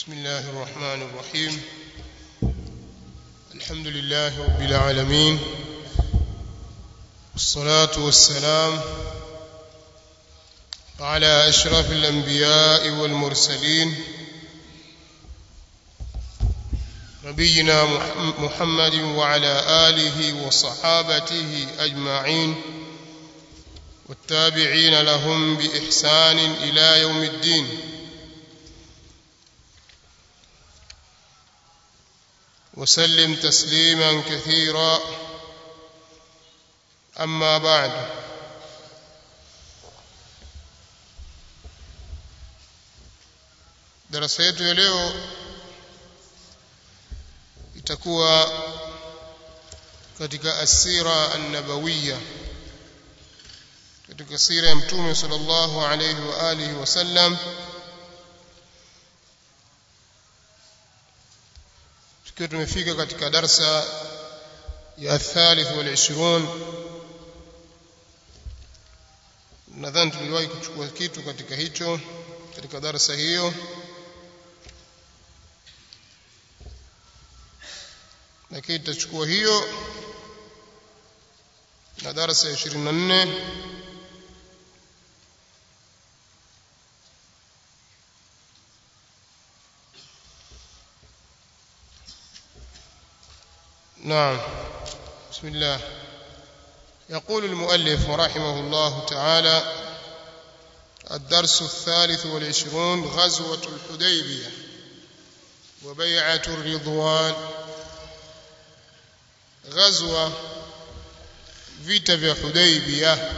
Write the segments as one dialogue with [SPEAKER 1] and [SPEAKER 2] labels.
[SPEAKER 1] بسم الله الرحمن الرحيم الحمد لله رب العالمين والصلاة والسلام على أشرف الأنبياء والمرسلين نبينا محمد وعلى آله وصحابته أجمعين والتابعين لهم بإحسان إلى يوم الدين وسلم تسليما كثيرا أما بعد darasa yetu ya leo itakuwa katika asira an-nabawiyya katika sira ya mtume sallallahu alayhi wa alihi wasallam tukiwa tumefika katika darsa ya thalith wal 20 nadhani tuliwahi kuchukua kitu katika hicho katika darsa hiyo lakini tutachukua hiyo na darasa ya 24 نعم بسم الله يقول المؤلف رحمه الله تعالى الدرس الثالث والعشرون غزوة الحديبية وبيعة الرضوان غزوة vita vya Hudaybiyah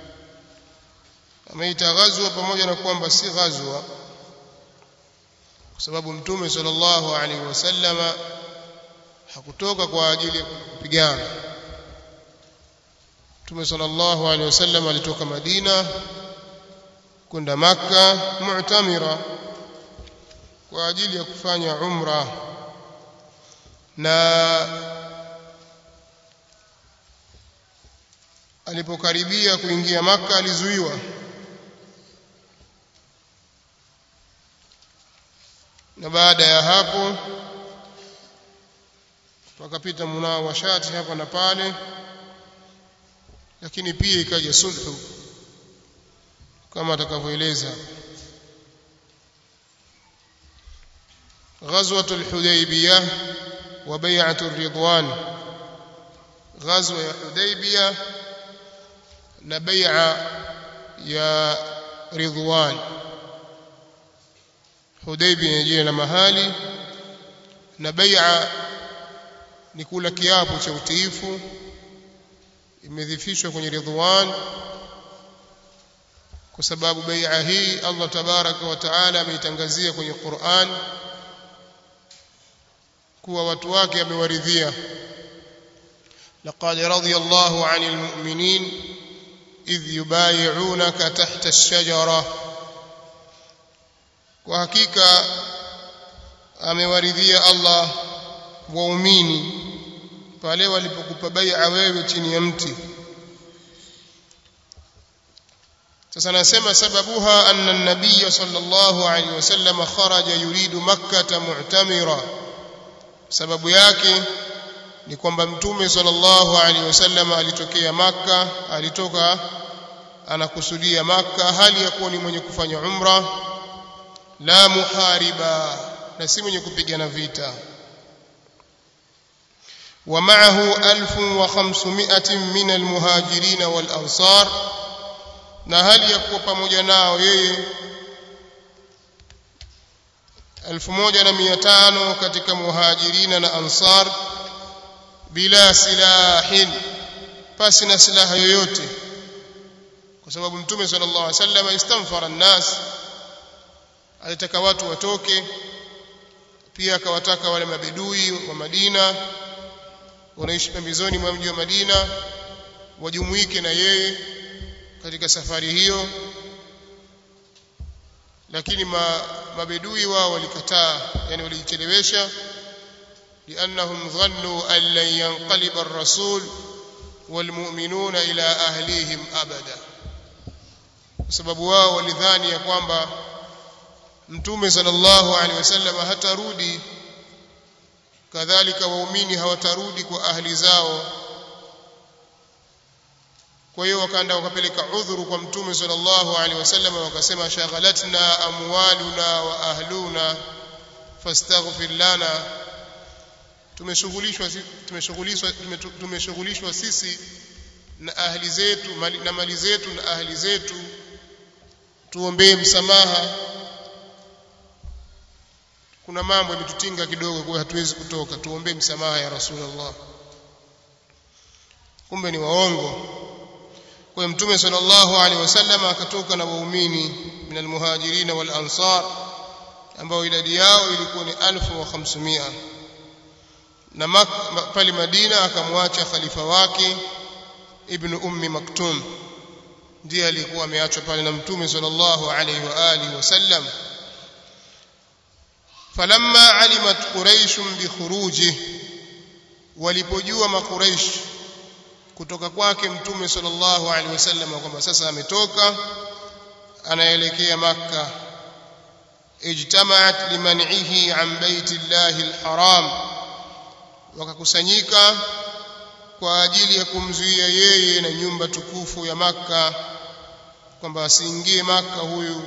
[SPEAKER 1] ameita ghazwa pamoja na kwamba si ghazwa kwa sababu mtume sallallahu alaihi wasallama hakutoka kwa ajili ya kupigana Mtume sallallahu alaihi wasallam alitoka Madina kwenda Makka mu'tamira kwa ajili ya kufanya umra na alipokaribia kuingia Makka alizuiwa na baada ya hapo wakapita munawashati hapa na pale lakini pia ikaja sulhu kama atakavyoeleza غزوة الحديبية وبيعة الرضوان غزوة الحديبية نبيع يا رضوان حديبية يجينا mahali na bai'a ni kula kiapo cha utiifu imedhifishwa kwenye ridwan kwa sababu bai'a hii Allah tabaraka wa taala ameitangazia kwenye Qur'an kuwa watu wake amewaridhia laqad radiyallahu 'anil mu'minin idh yubayi'unaka tahta ash-shajara kwa hakika amewaridhia Allah waumini pale walipokupa bai'a wewe chini ya mti sasa nasema sababuha anna an-nabiy sallallahu alayhi wasallam kharaja yuridu makkah mu'tamira sababu yake ni kwamba mtume sallallahu alayhi wasallam alitokea maka alitoka anakusudia maka hali ya kuwa ni mwenye kufanya umra la muhariba na si mwenye kupigana vita ومعه ألف وخمسمائة من المهاجرين والأنصار na hali ya kuwa pamoja nao yeye elfu moja na mia tano katika muhajirina na ansar bila silahin pasi na silaha yoyote kwa sababu mtume sallallahu alaihi wasallam istamfara nnas alitaka watu watoke pia akawataka wale mabedui wa Madina wanaishi pembezoni mwa mji wa Madina wajumuike na yeye katika safari hiyo lakini ma, mabedui wao walikataa yani walijichelewesha لأنهم ظنوا أن لن ينقلب الرسول والمؤمنون إلى أهليهم أبدا sababu wao walidhani ya kwamba mtume sallallahu alaihi wasallam hatarudi kadhalika waumini hawatarudi kwa ahli zao kwa hiyo wakaenda wakapeleka udhuru kwa mtume sallallahu alaihi wasallam wakasema shaghalatna amwaluna wa ahluna fastaghfir lana tumeshughulishwa tumeshughulishwa tumeshughulishwa sisi na ahli zetu mali, na mali zetu na ahli zetu tuombee msamaha kuna mambo yametutinga kidogo kwa hatuwezi kutoka tuombee msamaha ya rasulullah kumbe ni waongo kwa mtume sallallahu alaihi wasallam akatoka na waumini min almuhajirin wal ansar ambao idadi yao ilikuwa ni 1500 na pale Madina akamwacha khalifa wake ibn ummi maktum ndiye alikuwa ameachwa pale na mtume sallallahu alaihi wa alihi wasallam falamma alimat quraish bi khuruji walipojua makuraish kutoka kwake mtume sallallahu alaihi wasallam kwamba sasa ametoka anaelekea makka ijtamaat liman'ihi an baiti llahi alharam wakakusanyika kwa ajili ya kumzuia yeye na nyumba tukufu ya makka kwamba asiingie makka huyu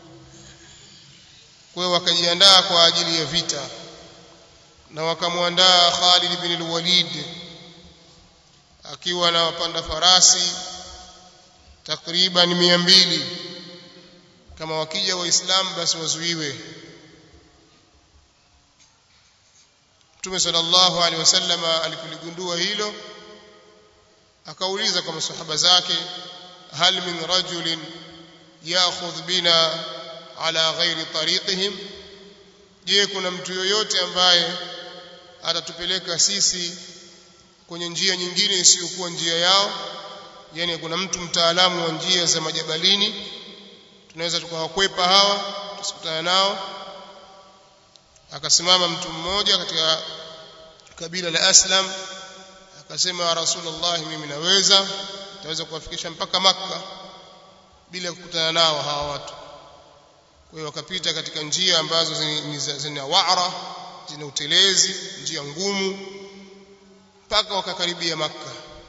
[SPEAKER 1] kwa hiyo wakajiandaa kwa ajili ya vita na wakamwandaa Khalid bin al-Walid akiwa na wapanda farasi takriban mia mbili kama wakija waislamu basi wazuiwe Mtume sallallahu alaihi wasallam alipoligundua hilo akauliza kwa masahaba zake hal min rajulin ya'khudh bina ala ghairi tariqihim je kuna mtu yoyote ambaye atatupeleka sisi kwenye njia nyingine isiyokuwa njia yao yani kuna mtu mtaalamu wa njia za majabalini tunaweza tukawakwepa hawa tusikutane nao akasimama mtu mmoja katika kabila la Aslam akasema ya Rasulullah mimi naweza naweza kuwafikisha mpaka maka bila kukutana nao hawa watu kwa hiyo wakapita katika njia ambazo zina wa'ra zina utelezi njia ngumu mpaka wakakaribia makka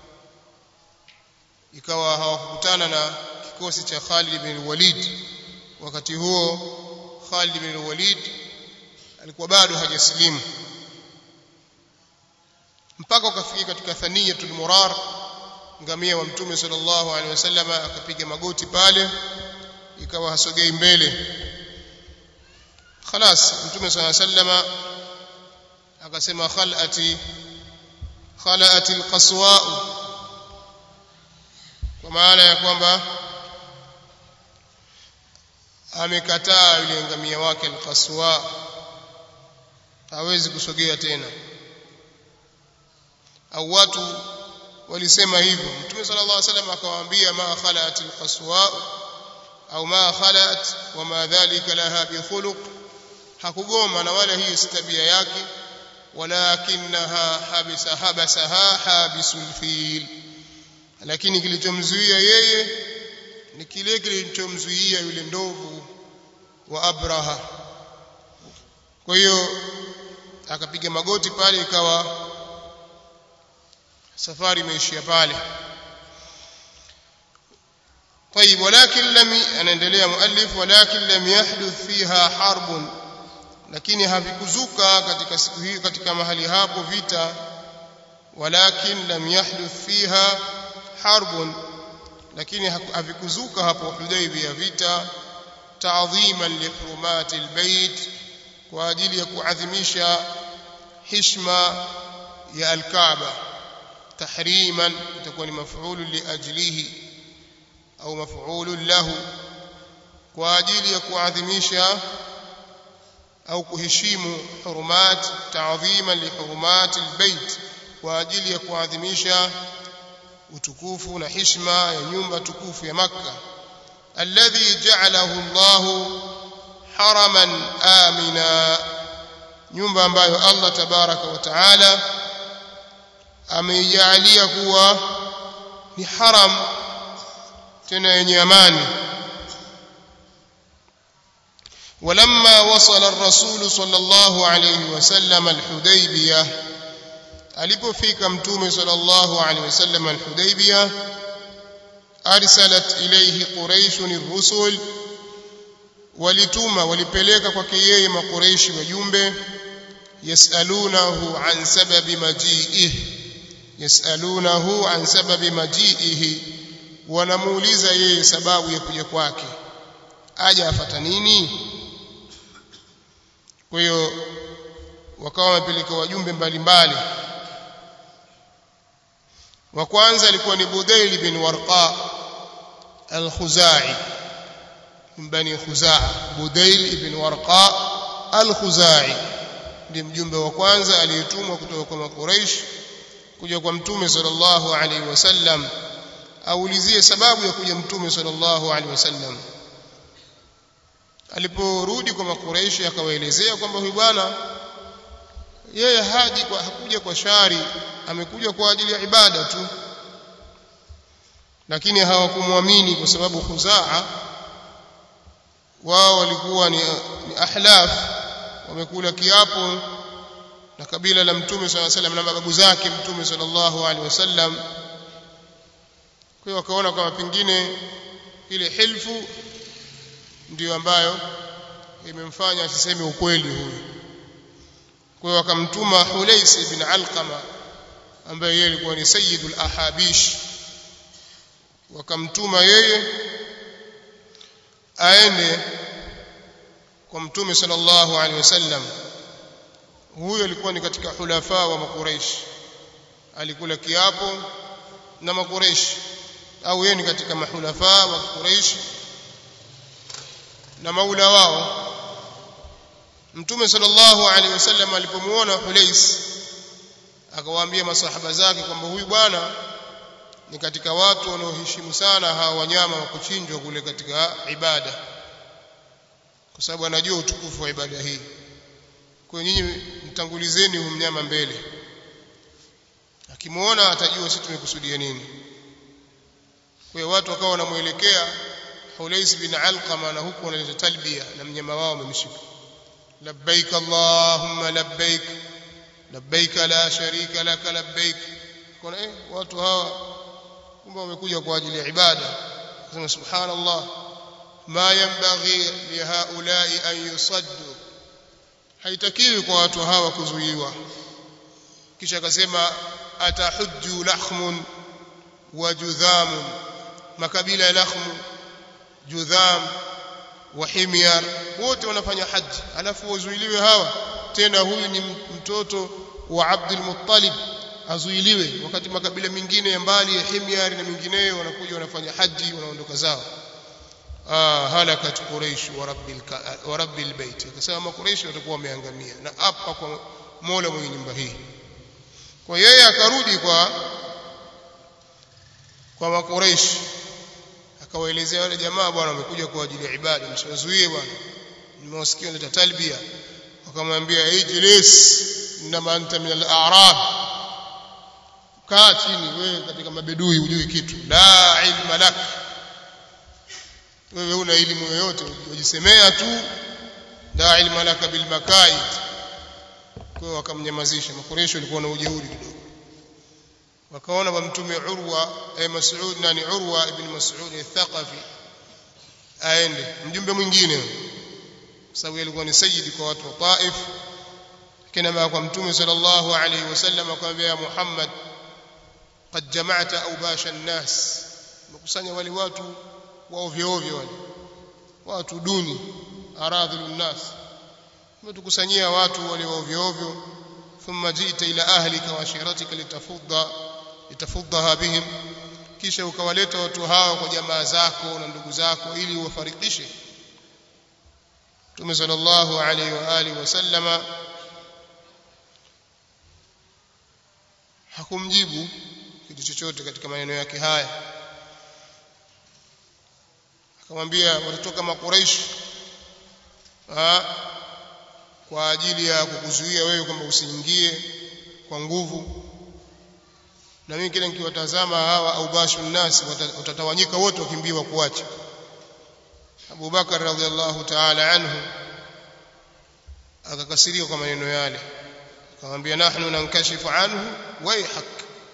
[SPEAKER 1] ikawa hawakukutana na kikosi cha Khalid bin Walid wakati huo Khalid bin Walid alikuwa bado hajasilimu mpaka ukafikia katika thaniyatul murar ngamia wa mtume sallallahu alaihi wasallam akapiga magoti pale ikawa hasogei mbele خلاص mtume sallallahu alaihi wasallam akasema khalati khalati alqaswa kwa maana ya kwamba amekataa yule ngamia wake alqaswa hawezi kusogea tena au watu walisema hivyo mtume sallallahu alaihi wasallam akawaambia ma khalat alqaswa au ma khalat wama dhalika laha bi khuluq hakugoma na wala hiyo si tabia yake walakinaha habisa habasaha habisul fil lakini kilichomzuia yeye ni kile kilichomzuia yule ndovu wa Abraha kwa hiyo akapiga magoti pale ikawa safari imeishia pale طيب ولكن لم anaendelea muallif ولكن لم يحدث فيها حرب lakini havikuzuka katika siku hiyo katika mahali hapo vita walakin lam yahduth fiha harbun lakini havikuzuka hapo Hudaybiyah vita ta'dhiman li hurumati albayt kwa ajili ya kuadhimisha hishma ya alkaaba tahriman itakuwa ni maf'ulu li ajlihi au maf'ulu lahu kwa ajili ya kuadhimisha au kuheshimu hurumat ta'dhiman li hurumat albayt kwa ajili ya kuadhimisha utukufu na heshima ya nyumba tukufu ya Makka alladhi ja'alahu Allah haraman amina nyumba ambayo Allah tabaraka wa taala ameijalia kuwa ni haram tena yenye amani ولما وصل الرسول صلى الله عليه وسلم الحديبية alipofika mtume sallallahu alaihi wasallam al-Hudaybiyah arsalat ilayhi quraish ar-rusul walituma walipeleka kwake yeye makuraishi wajumbe yasalunahu an sababi majiihi yasalunahu an sababi majiihi wanamuuliza yeye sababu ya kuja kwake aja afata nini kwa hiyo wakawa wamepeleka wajumbe mbalimbali wa kwanza alikuwa ni Budail bin Warqa al-Khuzai min bani Khuzaa Budail ibn Warqa al-Khuzai ndiye mjumbe wa kwanza aliyetumwa kutoka kwa Quraysh kuja kwa mtume sallallahu alaihi wasallam aulizie sababu ya kuja mtume sallallahu alaihi wasallam aliporudi kwa makureishi akawaelezea kwamba huyu bwana yeye haji kwa hakuja kwa shari amekuja kwa ajili ya ibada tu lakini hawakumwamini kwa sababu khuzaa wao walikuwa ni, ni ahlaf wamekula kiapo na kabila la mtume swalla salam na mababu zake mtume sallallahu alaihi wasallam kwa hiyo wakaona kama pengine ile hilfu ndiyo ambayo imemfanya asiseme ukweli huyu kwa hiyo wakamtuma Hulais ibn Alqama ambaye yeye alikuwa ni sayyidul ahabish wakamtuma yeye aende kwa mtume sallallahu alaihi wasallam huyo alikuwa ni katika hulafa wa makuraish alikula kiapo na makuraish au yeye ni katika mahulafa wa Quraysh na maula wao Mtume sallallahu alaihi wasallam alipomuona Hulais akawaambia masahaba zake kwamba huyu bwana ni katika watu wanaoheshimu sana hawa wanyama wa kuchinjwa kule katika ibada kwa sababu anajua utukufu wa ibada hii kwa nyinyi mtangulizeni huyu mnyama mbele akimuona atajua sisi tumekusudia nini kwa hiyo watu wakawa wanamuelekea Hulais bin Alqama na huku wanaleta talbia na mnyama wao wamemshika labbaik allahumma labbaik labbaik la sharika laka labbaik kuna eh watu hawa kumbe wamekuja kwa ajili ya ibada sema subhanallah ma yanbaghi lihaulai an yusaddu haitakiwi kwa watu hawa kuzuiwa kisha akasema atahujju lahmun wa judhamun makabila ya lakhmu judham wa himyar wote wanafanya haji alafu wazuiliwe hawa tena huyu ni mtoto wa Abdul Muttalib azuiliwe wakati makabila mengine ya mbali ya himyar na mengineyo wanakuja wanafanya haji wanaondoka zao ah halakat quraish wa rabbil wa rabbil bait akasema quraish watakuwa wameangamia na hapa kwa Mola mwenye nyumba hii kwa yeye akarudi kwa kwa makuraish akawaelezea wale jamaa bwana wamekuja kwa ajili ya ibada msiwazuie bwana nimewasikia naleta talbia wakamwambia ijlis inma anta min al-a'rab kaa chini wewe katika mabedui hujui kitu la ilma lak wewe una elimu yoyote ujisemea tu la ilma lak bil makaid kwa wakamnyamazisha makuresho walikuwa na ujeuri kidogo wakaona wa mtume Urwa eh, Mas'ud nani Urwa ibn Mas'ud al-Thaqafi aende mjumbe mwingine kwa sababu alikuwa ni sayyidi kwa watu wa Taif kina kwa mtume sallallahu alayhi wasallam akamwambia Muhammad qad jama'ta awbasha an-nas mkusanya wale watu wa ovyo ovyo wale watu duni aradhilun nas umetukusanyia watu wale wa ovyo ovyo thumma jita ila ahlika wa ashiratika litafudha litafudhaha bihim kisha ukawaleta watu hawa kwa jamaa zako na ndugu zako ili uwafarikishe Mtume sallallahu alaihi wa alihi wasallama hakumjibu kitu chochote katika maneno yake haya akamwambia watatoka makuraish kwa ajili ya kukuzuia wewe kwamba usiingie kwa nguvu na mimi kile nikiwatazama hawa au bashu nasi watatawanyika wote wakimbiwa kuacha Abu Bakar radhiallahu ta'ala anhu akakasirika kwa maneno yale akamwambia nahnu nankashifu anhu waihak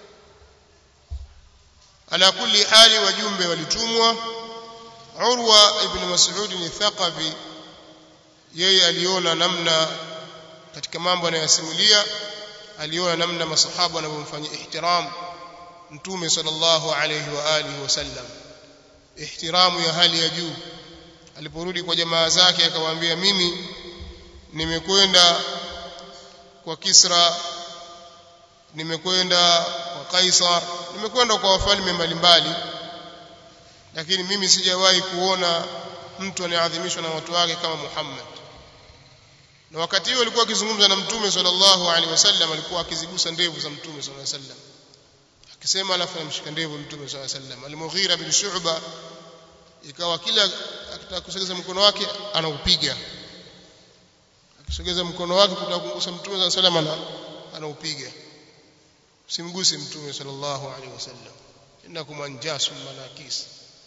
[SPEAKER 1] ala kulli hali wajumbe walitumwa urwa ibn mas'ud ni thaqafi yeye aliona namna katika mambo anayosimulia aliona namna masahaba wanavyomfanyia ihtiram mtume sallallahu alayhi wa alihi wasallam ihtiramu ya hali ya juu aliporudi kwa jamaa zake akawaambia mimi nimekwenda kwa Kisra nimekwenda kwa Kaisar nimekwenda kwa wafalme mbalimbali lakini mimi sijawahi kuona mtu anayeadhimishwa na watu wake kama Muhammad na wakati huo alikuwa akizungumza na mtume sallallahu alaihi wasallam alikuwa akizigusa ndevu za mtume sallallahu alaihi wasallam akisema alafu anamshika ndevu mtume sallallahu alaihi wasallam al-Mughira bin Shu'ba ikawa kila akitaka kusogeza mkono wake anaupiga akisogeza mkono wake kutaka kumgusa mtume sallallahu alaihi wasallam anaupiga simguse mtume sallallahu alaihi wasallam innakum anjasum manakis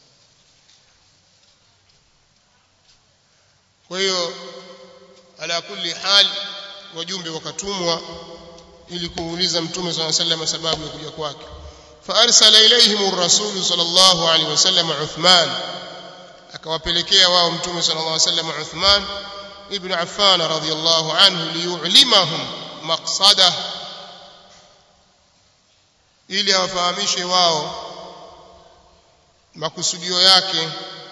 [SPEAKER 1] kwa hiyo ala kulli hal wajumbe wakatumwa ili kuuliza mtume sallallahu alaihi wasallam sababu ya kuja kwake فارسل اليهم الرسول صلى الله عليه وسلم عثمان akawapelekea wao mtume sallallahu alaihi wasallam Uthman ibn Affan radhiyallahu anhu liyu'limahum maqsada ili awafahamishe wao makusudio yake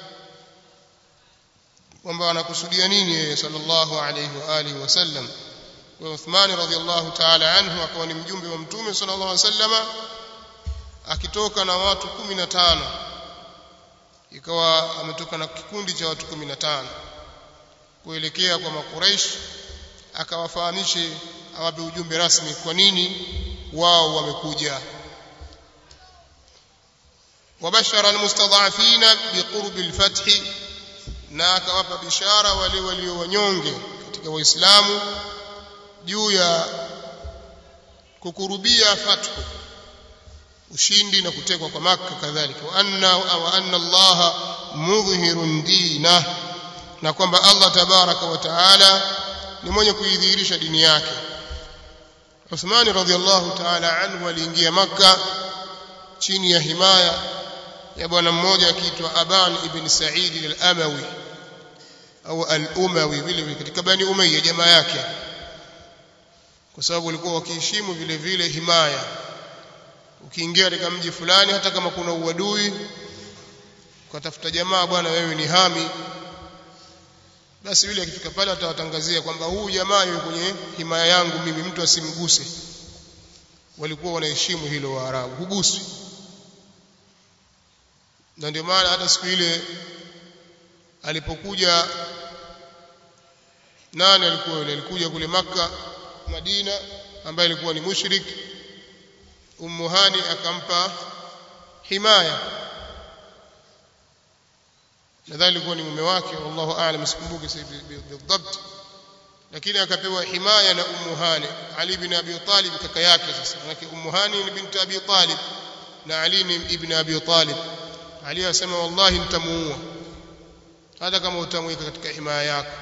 [SPEAKER 1] kwamba anakusudia nini yeye sallallahu alaihi wa alihi wasallam kwa Uthman radhiyallahu ta'ala anhu akawa ni mjumbe wa mtume sallallahu alaihi wasallama akitoka na watu 15 ikawa ametoka na kikundi cha watu 15 kuelekea kwa makuraish akawafahamishe awape ujumbe rasmi kwa nini wao wamekuja wabashara almustadhafina biqurbi alfath na akawapa bishara wale walio wanyonge katika waislamu juu ya kukurubia fathu ushindi na kutekwa kwa maka kadhalika wa anna wa anna Allah mudhhirun dina na kwamba Allah tabaraka wa taala ni mwenye kuidhihirisha dini yake Uthman radhiallahu taala anhu aliingia maka chini ya himaya ya bwana mmoja akiitwa Aban ibn Sa'id al-Amawi au al-Umawi vile vile katika bani Umayya jamaa yake kwa sababu walikuwa wakiheshimu vile vile himaya ukiingia katika mji fulani hata kama kuna uadui ukatafuta jamaa bwana wewe ni hami basi yule akifika pale atawatangazia kwamba huu jamaa yuko kwenye himaya yangu mimi mtu asimguse walikuwa wanaheshimu hilo waarabu huguswi na ndio maana hata siku ile alipokuja nani alikuwa yule alikuja kule maka Madina ambaye alikuwa ni mushrik Ummu Hani akampa himaya nadhani alikuwa ni mume wake wallahu aalam sikumbuki sasa bidhabt lakini akapewa himaya na Ummu Hani Ali bin Abi Talib kaka yake sasa manake Ummu Hani ni binti Abi Talib na Ali ni ibn Abi Talib Ali asema wallahi nitamuua hata kama utamweka katika himaya yako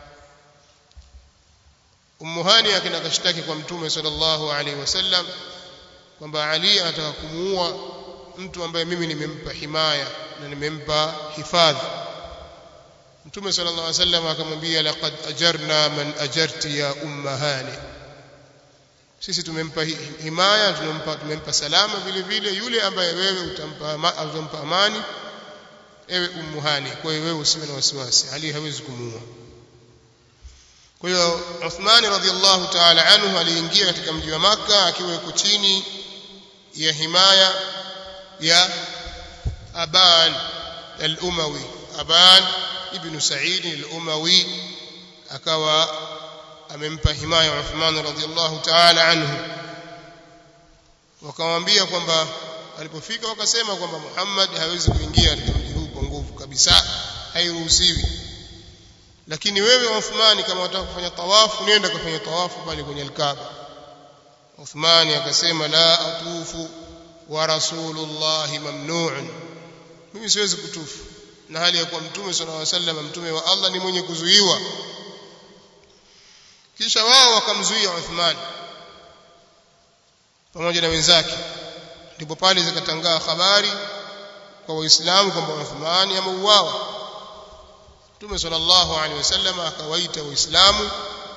[SPEAKER 1] Ummu Hani akina kashtaki kwa Mtume sallallahu alaihi wasallam kwamba Ali anataka kumuua mtu ambaye mimi nimempa himaya na nimempa hifadhi Mtume sallallahu alaihi wasallam akamwambia laqad ajarna man ajarti ya umma hani sisi tumempa himaya tumempa tumempa salama vile vile yule ambaye wewe utampa utampa amani ewe ummu hani kwa hiyo wewe usiwe na wasiwasi Ali hawezi kumuua kwa hiyo Uthman radhiallahu ta'ala anhu aliingia katika mji wa Makka akiwa yuko chini ya himaya ya Aban al-Umawi Aban ibn Sa'id al-Umawi akawa amempa himaya Uthman radhiallahu ta'ala anhu wakamwambia kwamba alipofika wakasema kwamba Muhammad hawezi kuingia katika mji huu kwa nguvu kabisa hairuhusiwi lakini wewe Uthmani kama unataka kufanya tawafu nenda kufanya tawafu pale kwenye al-Kaaba Uthmani akasema la atufu wa rasulullah mamnu'un mimi siwezi kutufu na hali ya kuwa mtume sallallahu alaihi wasallam mtume wa Allah ni mwenye kuzuiwa kisha wao wakamzuia Uthman pamoja na wenzake ndipo pale zikatangaa habari kwa waislamu kwamba Uthman ameuawa Mtume sallallahu alaihi wasallam akawaita waislamu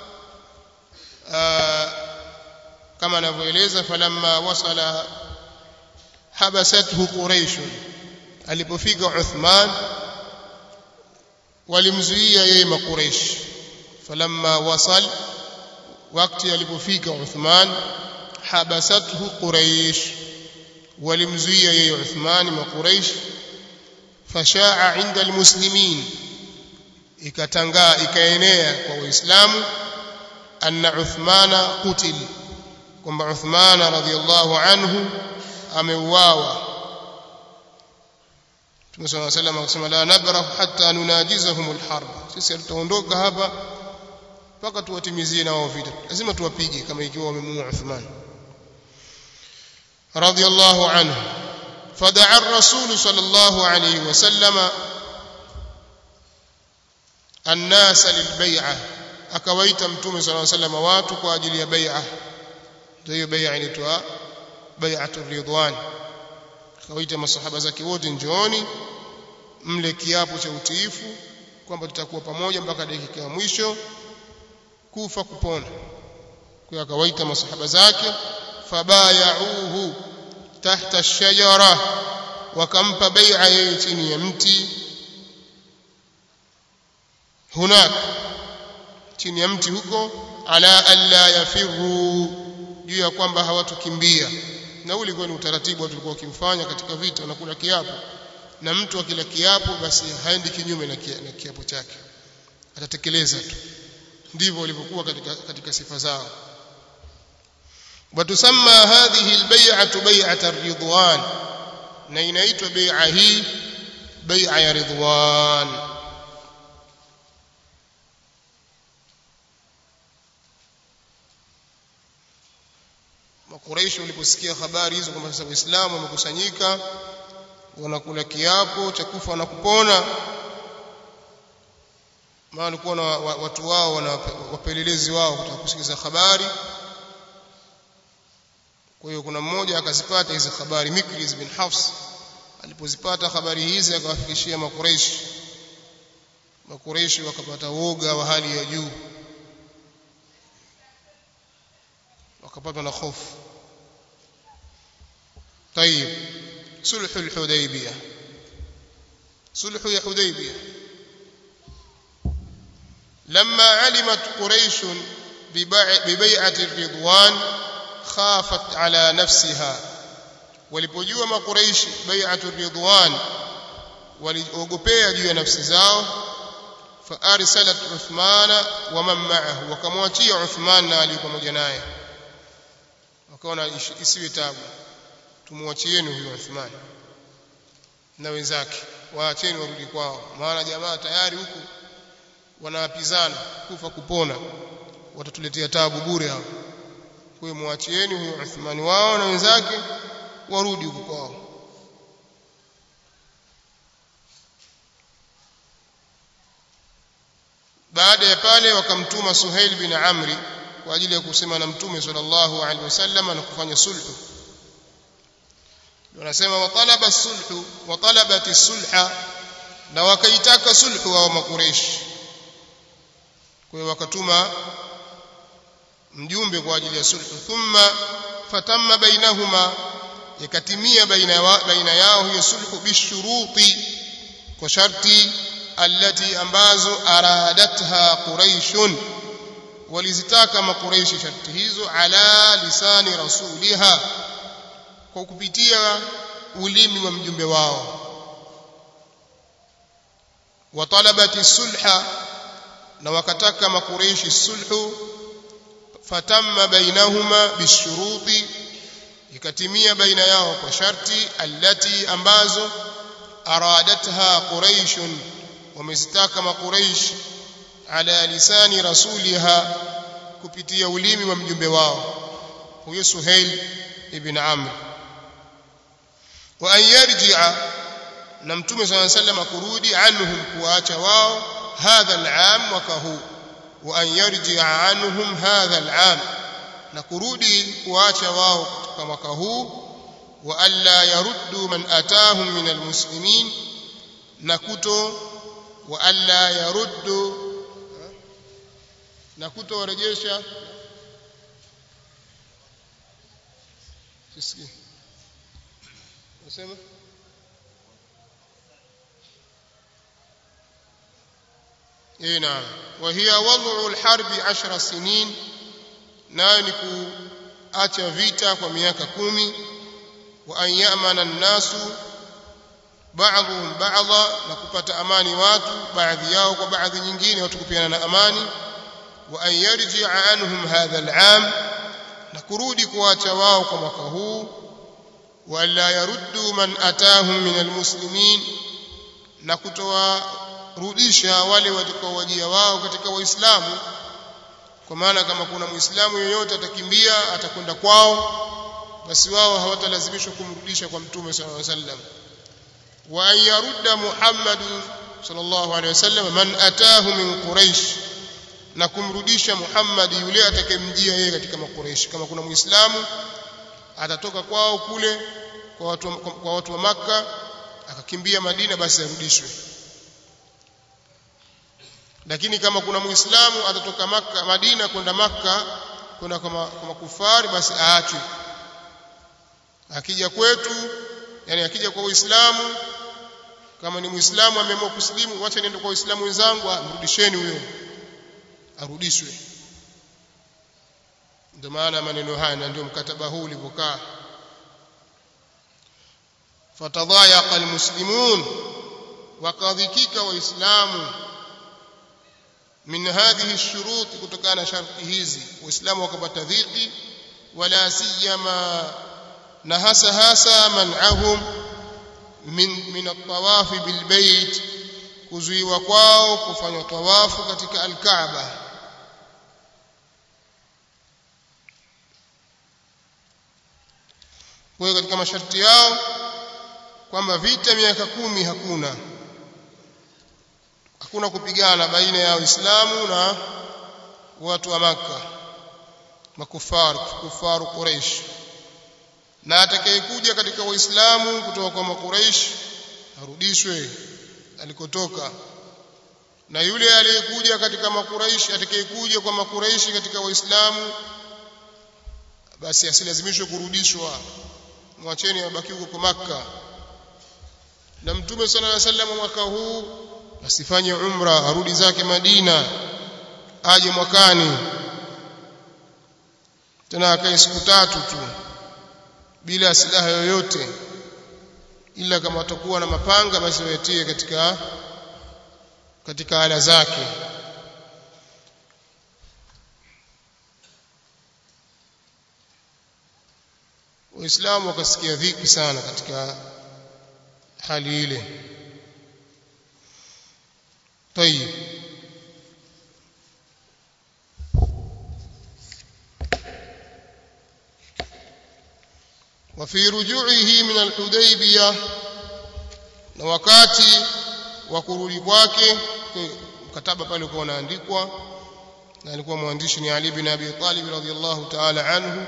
[SPEAKER 1] kama anavyoeleza falamma wasala habasathu quraish alipofika Uthman walimzuia yeye makuraish falamma wasal wakati alipofika Uthman habasathu quraish walimzuia yeye Uthman makuraish fashaa inda almuslimin ikatangaa ikaenea kwa waislamu anna Uthmana qutil kwamba Uthmana radhiyallahu anhu ameuawa Mtume صلى الله عليه وسلم akasema la nabrah hatta nunajizahum alharb sisi tutaondoka hapa mpaka tuwatimizie nao vita lazima tuwapige kama ikiwa wamemuua Uthman radhiyallahu anhu فدعا الرسول صلى الله عليه وسلم الناس للبيعه akawaita mtume صلى الله عليه وسلم watu kwa ajili ya bai'a ndio hiyo bai'a inaitwa bai'atul ridwan akawaita masahaba zake wote njooni mle kiapo cha utiifu kwamba tutakuwa pamoja mpaka dakika ya mwisho kufa kupona kwa akawaita masahaba zake fabayauhu tahta ash-shajara wakampa bai'a yeye chini ya mti hunak chini ya mti huko ala alla yafiru juu ya kwamba hawatukimbia na ule ulikuwa ni utaratibu tulikuwa ukimfanya katika vita unakula kiapo na mtu akila kiapo basi haendi kinyume na, kia, na kiapo chake atatekeleza tu ndivyo walivyokuwa katika, katika sifa zao watusamma hadhihi albay'atu bay'at ar-ridwan na inaitwa bai'a hii bai'a ya ridwan makuraishi waliposikia habari hizo kwamba sasa waislamu wamekusanyika wanakula kiapo cha kufa na kupona maana walikuwa na watu wao wana wapelelezi wao kutaka kusikiza habari kwa hiyo kuna mmoja akazipata hizi habari Mikris bin Hafs alipozipata habari hizi akawafikishia makureishi makureishi wakapata woga wa hali ya juu wakapatwa na hofu طيب صلح الحديبيه صلح يا حديبيه لما علمت قريش ببيعه الرضوان خافت على نفسها walipojua makuraishi bai'atu ridwan waliogopea juu ya nafsi zao fa arsalat uthmana wa man ma'ahu wakamwachia uthman na ali pamoja naye wakaona isiwe tabu tumwachieni huyo uthman na wenzake waacheni warudi kwao maana jamaa tayari huku wanawapizana kufa kupona watatuletea tabu bure hao kwa hiyo muachieni huyo Uthmani wao na wenzake warudi huko kwao baada ya pale wakamtuma Suhail bin Amri kwa ajili ya kusema na mtume sallallahu alaihi wasallam na kufanya sulhu wanasema watalaba sulhu watalabat sulha na wakaitaka sulhu wa makureish kwa hiyo wakatuma mjumbe kwa ajili ya sulhu thumma fatamma bainahuma ikatimia baina baina yao hiyo sulhu bishuruti kwa sharti allati ambazo aradatha quraishun walizitaka makuraishi sharti hizo ala lisani rasuliha kwa kupitia ulimi wa mjumbe wao watalabati sulha na wakataka makuraishi sulhu fatamma bainahuma bishuruti ikatimia baina yao kwa sharti allati ambazo aradatha quraishun wamezitaka makuraish ala lisani rasuliha kupitia ulimi wa mjumbe wao huyo Suhail ibn Amr wa an yarji'a na mtume صلى الله عليه وسلم kurudi anhum kuacha wao hadha al'am mwaka huu wa an yarji'a anhum hadha al'am na kurudi kuacha wao katika mwaka huu wa alla yaruddu man atahum min almuslimin na kuto wa alla yaruddu na kuto warejesha sisi nasema اي نعم وهي وضع الحرب عشر سنين nayo ni kuacha vita kwa miaka kumi wa an yamana nnasu ba'dhum ba'dha na kupata amani watu baadhi yao kwa baadhi nyingine watu kupiana na amani wa an yarji'a anhum hadha al'am na kurudi kuacha wao kwa mwaka huu wa la yaruddu man atahum min almuslimin na kutoa rudisha wale watakaowajia wao katika waislamu kwa maana kama kuna muislamu yoyote atakimbia atakwenda kwao basi wao hawatalazimishwa kumrudisha kwa mtume sallallahu alaihi wasallam wa an yarudda muhammad sallallahu alaihi wasallam man atahu min quraish na kumrudisha muhammad yule atakayemjia yeye katika makuraish kama kuna muislamu atatoka kwao kule kwa watu kwa watu wa makka akakimbia madina basi arudishwe lakini kama kuna muislamu atatoka maka madina kwenda makka kwenda kwa makufari basi aachwe akija kwetu yani akija kwa uislamu kama ni muislamu ameamua kusilimu wacha niende kwa waislamu wenzangu mrudisheni huyo arudishwe ndio maana maneno haya na ndio mkataba huu ulivyokaa fatadhayaqa almuslimun wakadhikika waislamu min hadhihi shurut kutokana na sharti hizi waislamu wakapata dhiki wala siyama na hasa hasa man'ahum min min at-tawaf bil bait kuzuiwa kwao kufanya tawafu katika al-Kaaba kwa hiyo katika masharti yao kwamba vita miaka kumi hakuna hakuna kupigana baina ya Uislamu na watu wa Makka makufar kufaru Quraysh na atakayekuja katika Uislamu kutoka kwa Makuraish arudishwe alikotoka na yule aliyekuja katika Makuraish atakayekuja kwa Makuraish katika Waislamu basi asilazimishwe kurudishwa mwacheni abaki huko kwa Makka na Mtume sallallahu alaihi wasallam mwaka huu asifanye umra arudi zake Madina aje mwakani tena akae siku tatu tu bila silaha yoyote ila kama watakuwa na mapanga basi wayatie katika katika ala zake waislamu wakasikia dhiki sana katika hali ile طيب وفي رجوعه من الحديبية na wakati wa kurudi kwake mkataba pale ulikuwa unaandikwa na alikuwa mwandishi ni Ali bin Abi Talib radhiyallahu ta'ala anhu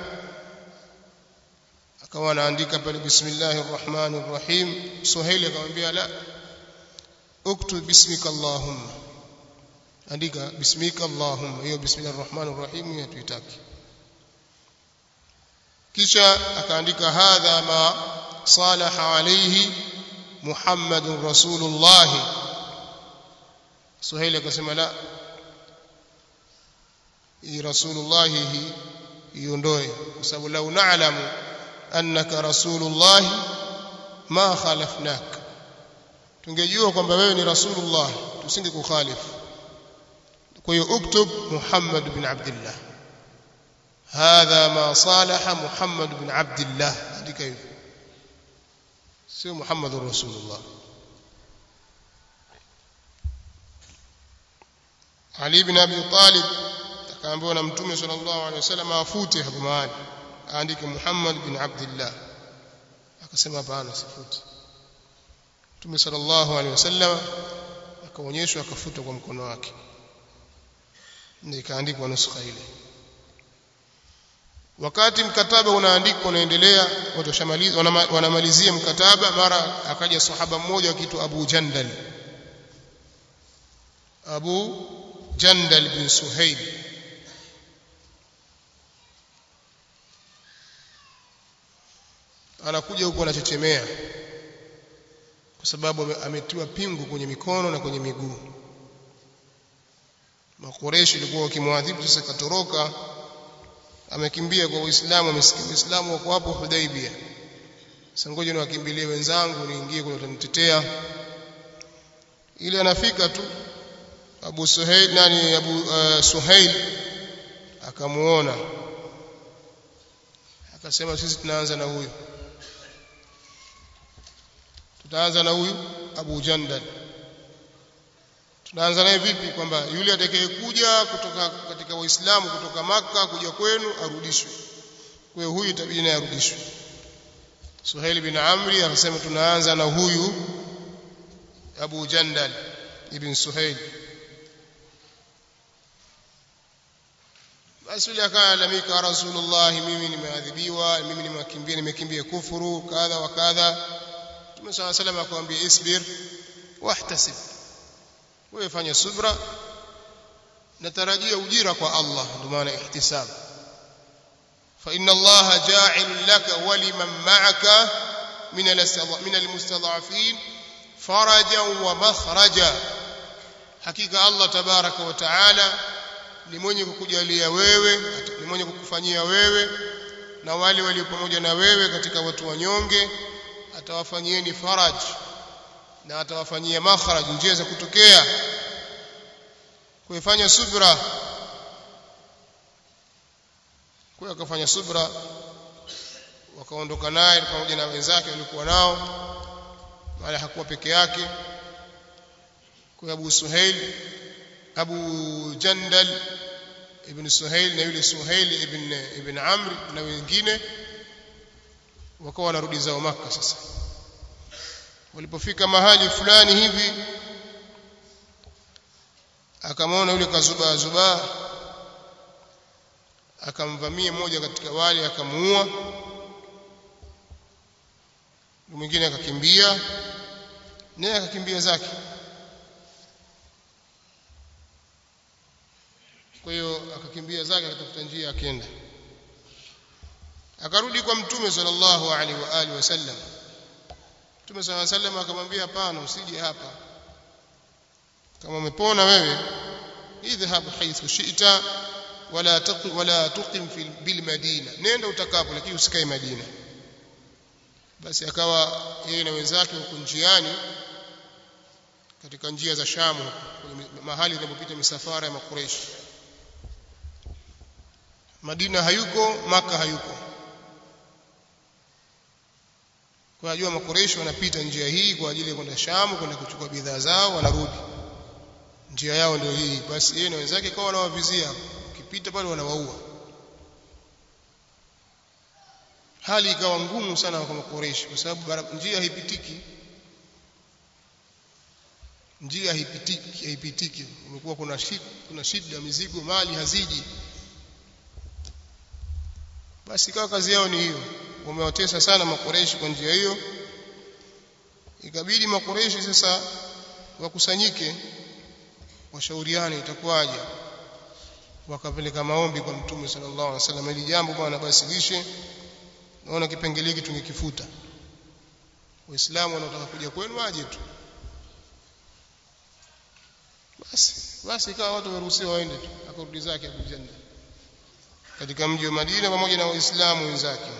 [SPEAKER 1] akawa anaandika pale bismillahir rahmanir rahim Suhaili akamwambia la uktub bismika allahumma andika bismika allahumma hiyo bismillahir rahmanir rahim hiyo tuitaki kisha akaandika hadha ma salaha alayhi muhammadur rasulullah suhaili akasema la hii rasulullah hii iondoe kwa sababu lau na'lamu annaka rasulullah ma khalafnak tungejua kwamba wewe ni rasulullah tusingekukhalifu kwa hiyo uktub muhammad bin abdullah هذا ما صالح محمد بن عبد الله هذه كيف سي محمد رسول الله علي بن ابي طالب akaambiwa na mtume sallallahu alaihi wasallam afute hapo mahali aandike Muhammad bin Abdullah akasema hapana sifuti mtume sallallahu alaihi wasallam akaonyeshwa akafuta kwa mkono wake nikaandikwa nuskha ile wakati mkataba unaandikwa unaendelea watu washamaliza wanamalizia mkataba mara akaja sahaba mmoja akiitwa Abu Jandal Abu Jandal bin Suhaib anakuja huko anachechemea kwa sababu ametiwa pingu kwenye mikono na kwenye miguu makoreshi ilikuwa wakimwadhibu sasa katoroka amekimbia kwa Uislamu amesikia Uislamu wako hapo Hudaibia sasa ngoja niwakimbilie wenzangu niingie kule utanitetea ile anafika tu Abu Suhail nani Abu uh, Suhail akamuona akasema sisi tunaanza na huyu tutaanza na huyu Abu Jandal tunaanza naye vipi kwamba yule atakayekuja kutoka katika waislamu kutoka maka kuja kwenu arudishwe kwa hiyo huyu itabidi naye arudishwe Suhail bin Amri akasema tunaanza na huyu Abu Jandal ibn Suhail basi yule akalalamika Rasulullah mimi nimeadhibiwa mimi nimekimbia nimekimbia kufuru kadha wa kadha Mtume صلى الله عليه وسلم akamwambia isbir wahtasib wewe fanya subra natarajia ujira kwa Allah ndio maana ihtisab fa inna Allah ja'ilun laka wa liman ma'aka min min almustad'afin farajan wa makhraja hakika Allah tabaraka wa taala ni mwenye kukujalia wewe ni mwenye kukufanyia wewe na wale walio pamoja na wewe katika watu wanyonge atawafanyieni faraj na atawafanyia makhraj njia za kutokea kuifanya subra kwa akafanya subra wakaondoka naye pamoja na wenzake walikuwa nao wala hakuwa peke yake kwa Abu Suhail Abu Jandal ibn Suhail na yule Suhail ibn ibn Amr na wengine wakawa wanarudi zao maka sasa walipofika mahali fulani hivi akamwona yule kazuba zuba akamvamia mmoja katika wale akamuua mwingine akakimbia naye akakimbia zake kwa hiyo akakimbia zake akatafuta njia akenda akarudi kwa mtume sallallahu alaihi wa alihi wasallam mtume sallallahu alaihi wasallam akamwambia hapana usije hapa kama umepona wewe idhhab haythu shi'ta wala taqim wala tuqim fil bil madina nenda utakapo lakini usikae madina basi akawa yeye na wenzake huko njiani katika njia za Shamu mahali inapopita misafara ya makureshi Madina hayuko maka hayuko kwa ajua makureshi wanapita njia hii kwa ajili ya kwenda Shamu kwenda kuchukua bidhaa zao wanarudi njia yao ndio hii basi yeye na wenzake kwa wanawavizia ukipita pale wanawaua hali ikawa ngumu sana kwa makureshi kwa sababu njia haipitiki njia haipitiki haipitiki imekuwa kuna shida kuna shida mizigo mali haziji basi ikawa kazi yao ni hiyo wamewatesa sana makureshi kwa njia hiyo ikabidi makureshi sasa wakusanyike washauriane itakuwaje wakapeleka maombi kwa mtume sallallahu alaihi wasallam ili jambo bwana basilishe naona kipengele hiki tungekifuta waislamu wanaotaka kuja kwenu waje tu basi basi ikawa watu waruhusiwa waende tu akarudi zake Abu Janda katika mji wa Madina pamoja na waislamu wenzake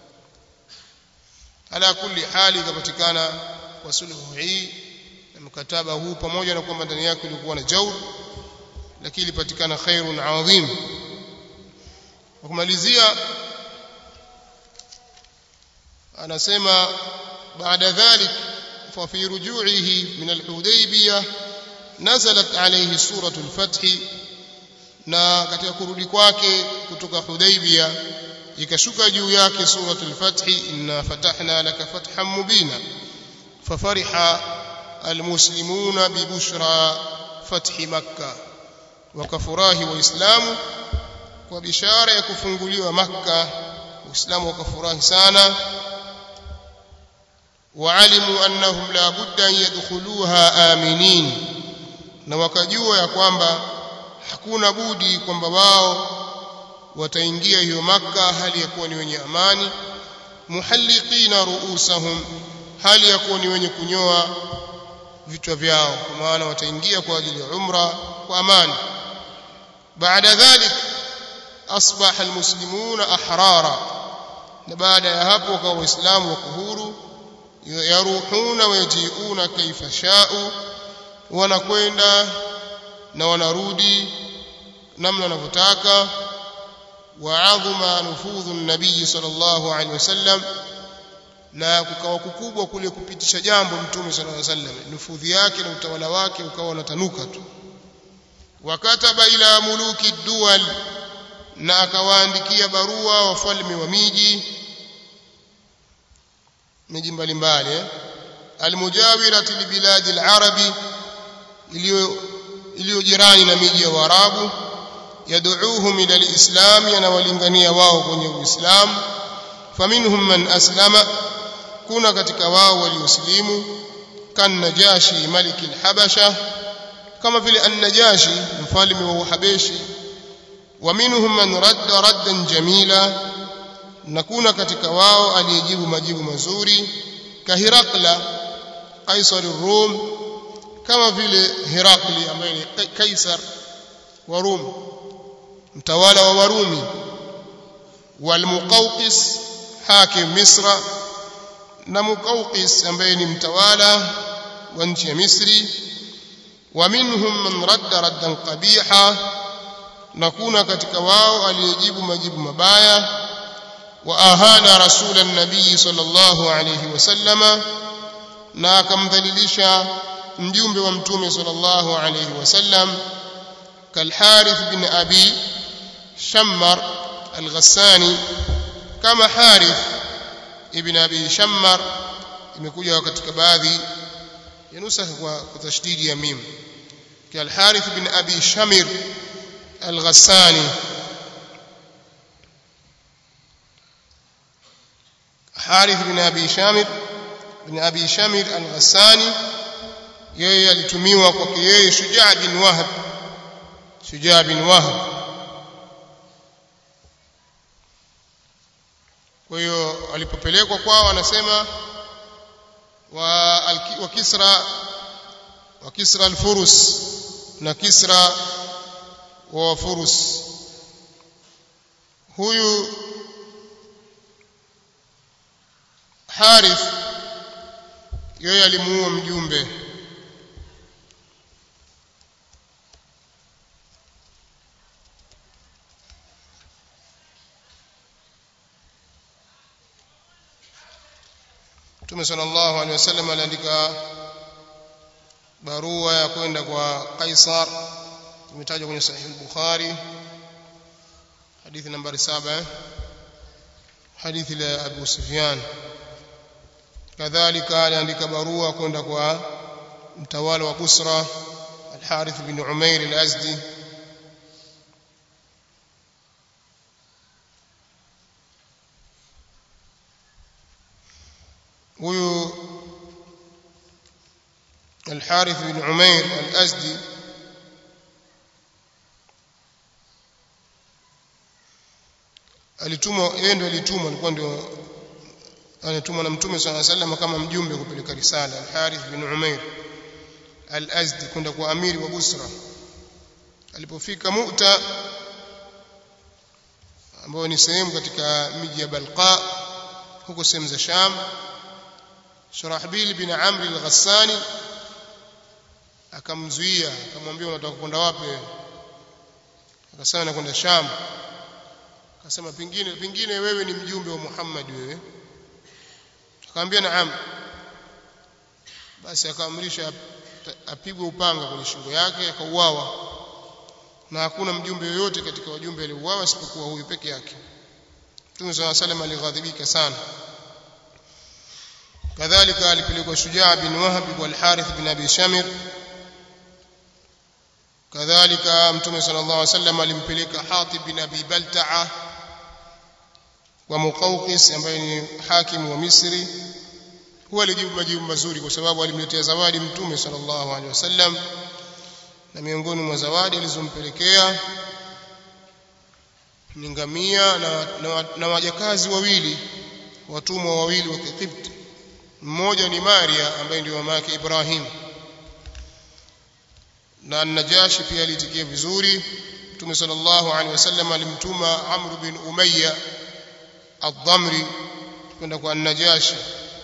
[SPEAKER 1] ala kulli hali ikapatikana kwa sulhu hii na mkataba huu pamoja na kwamba ndani yake ilikuwa na jaur lakini ilipatikana khairun adhim kwa kumalizia anasema baada dhalik fa fi ruju'ihi min al-hudaybiyah nazalat alayhi suratul fath na katika kurudi kwake kutoka Hudaybiyah ikashuka juu yake suratul fath inna fatahna laka fathan mubina fafariha almuslimuna bibushra fath makkah wakafurahi waislamu kwa bishara ya kufunguliwa makka waislamu wakafurahi sana waalimu annahum la budda an yadkhuluha aminin na wakajua ya kwamba hakuna budi kwamba wao wataingia hiyo makka hali ya kuwa ni wenye amani muhalliqina ruusahum hali ya kuwa ni wenye kunyoa vichwa vyao kwa maana wataingia kwa ajili ya umra kwa amani baada dhalik asbaha almuslimuna ahrara na baada ya hapo kwa waislamu wako huru yaruhuna wayajiuna kaifa shau wanakwenda na wanarudi namna wanavyotaka waadhuma nufudhu nabii sallallahu alaihi wasallam na kukawa kukubwa kule kupitisha jambo mtume sallallahu alaihi wasallam nufudhi yake na utawala wake ukawa unatanuka tu wakataba ila muluki dual na akawaandikia barua wafalme wa miji miji mbalimbali eh? almujawirati libiladi alarabi iliyo iliyo jirani na miji ya Waarabu yad'uuhum ila alislam yanawalingania wao kwenye uislamu faminhum man aslama kuna katika wao walioslimu kan najashi maliki alhabasha kama vile an-najashi mfalme wa uhabeshi wa minhum man radda raddan jamila na kuna katika wao aliyejibu majibu mazuri kahirakla kaisar rum kama vile Herakli ambaye ni kaisar wa Rum mtawala wa Warumi walmuqawqis hakim Misra na Muqawqis ambaye ni mtawala wa nchi ya Misri wa minhum man radda raddan qabiha na kuna katika wao aliyejibu majibu mabaya wa ahana rasulan nabii sallallahu alayhi wasallama na akamdhalilisha mjumbe wa mtume sallallahu alayhi wasallam kalharith bin abi shammar al-ghassani kama harith ibn abi shammar imekuja katika baadhi ya nusakha kwa tashdidi ya mim kalharith bin abi shamir al-ghassani harith bin abi shamir bin abi shamir al-ghassani yeye alitumiwa kwake yeye shujaa bin wahab shujaa bin wahab kwa hiyo alipopelekwa kwao anasema wa, wa kisra wa kisra al-furus na kisra wa furus huyu harith yeye alimuua mjumbe Mtume sallallahu alaihi wasallam aliandika barua ya kwenda kwa Kaisar imetajwa kwenye sahih al-Bukhari hadithi nambari 7 hadithi la Abu Sufyan kadhalika aliandika barua kwenda kwa mtawala wa Busra al-Harith bin Umair al-Azdi huyu الحارث بن عمير الأزدي alitumwa yeye ndio alitumwa alikuwa ndio anatumwa na mtume swalla sallam kama mjumbe kupeleka risala al-Harith bin Umair al-Azdi kwenda kwa amiri wa Busra alipofika Mu'ta ambayo ni sehemu katika miji ya Balqa huko sehemu za Sham Shurahbil bin Amr al-Ghassani akamzuia akamwambia unataka kwenda wapi akasema nakwenda Sham akasema pingine pingine wewe ni mjumbe wa Muhammad wewe akamwambia naam basi akaamrisha apigwe upanga kwenye shingo yake akauawa na hakuna mjumbe yoyote katika wajumbe aliouawa isipokuwa huyu peke yake Mtume صلى الله عليه وسلم alighadhibika sana kadhalika alipelekwa Shujaa bin Wahab wal Harith bin Abi Shamir kadhalika mtume sallallahu alaihi wasallam alimpeleka Hatib bin Abi Balta'a wa Muqawqis ambaye ni hakimu wa Misri huwa alijibu majibu mazuri kwa sababu alimletea zawadi mtume sallallahu alaihi wasallam na miongoni mwa zawadi alizompelekea ni ngamia na, na, na wajakazi wawili watumwa wawili wa Kikipti mmoja ni Maria ambaye ndio mama yake Ibrahim na Najashi pia alitikia vizuri Mtume sallallahu alaihi wasallam alimtuma Amr bin Umayya ad-Damri kwenda kwa Najashi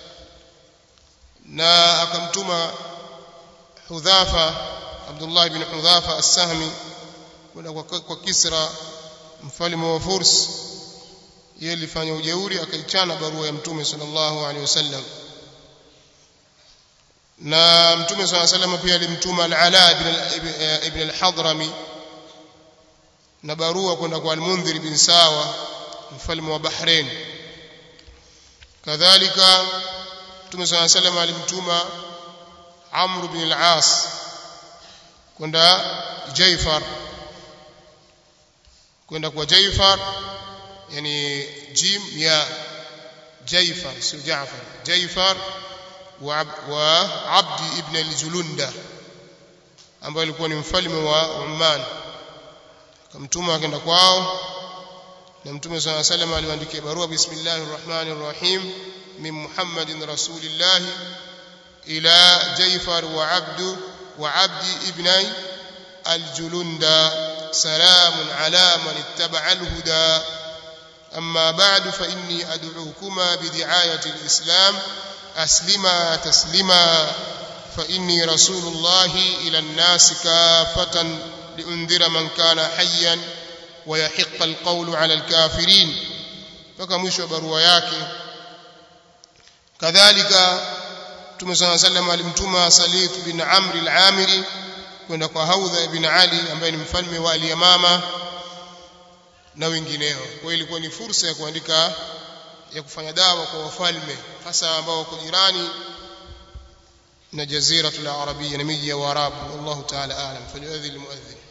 [SPEAKER 1] na akamtuma Hudhafa Abdullah ibn Hudhafa as-Sahmi kwenda kwa, kwa Kisra mfalme wa Furs yeye alifanya ujeuri akaichana barua ya Mtume sallallahu alaihi wasallam na Mtume sallallahu alaihi wasallam pia alimtuma Al-Ala ibn al-Hadrami na barua kwenda kwa Al-Mundhir bin Sawa mfalme wa Bahrain kadhalika Mtume صلى الله عليه وسلم alimtuma Amr bin al-As kwenda Jaifar kwenda kwa Jaifar yani jim ya Jaifar sio Jaafar Jaifar wa, wa Abdi ibn al-Julunda ambaye alikuwa ni mfalme wa Oman akamtuma akaenda kwao na Mtume صلى الله عليه وسلم aliwaandikia barua bismillahir rahmanir rahim من محمد رسول الله إلى جيفر وعبد وعبد ابني الجلند سلام على من اتبع الهدى أما بعد فإني أدعوكما بدعاية الإسلام أسلما تسلما فإني رسول الله إلى الناس كافة لأنذر من كان حيا ويحق القول على الكافرين فكمش برواياك kadhalika Mtume صلى الله عليه وسلم alimtuma Salit bin Amr al-Amiri kwenda kwa Haudha ibn Ali ambaye ni mfalme wa Al-Yamama na wengineo. Kwa hiyo ilikuwa ni fursa ya kuandika ya kufanya dawa kwa wafalme hasa ambao wako jirani na jaziratul arabia na miji ya Waarabu. Wallahu ta'ala a'lam. Falyu'adhdhi al-mu'adhdhin.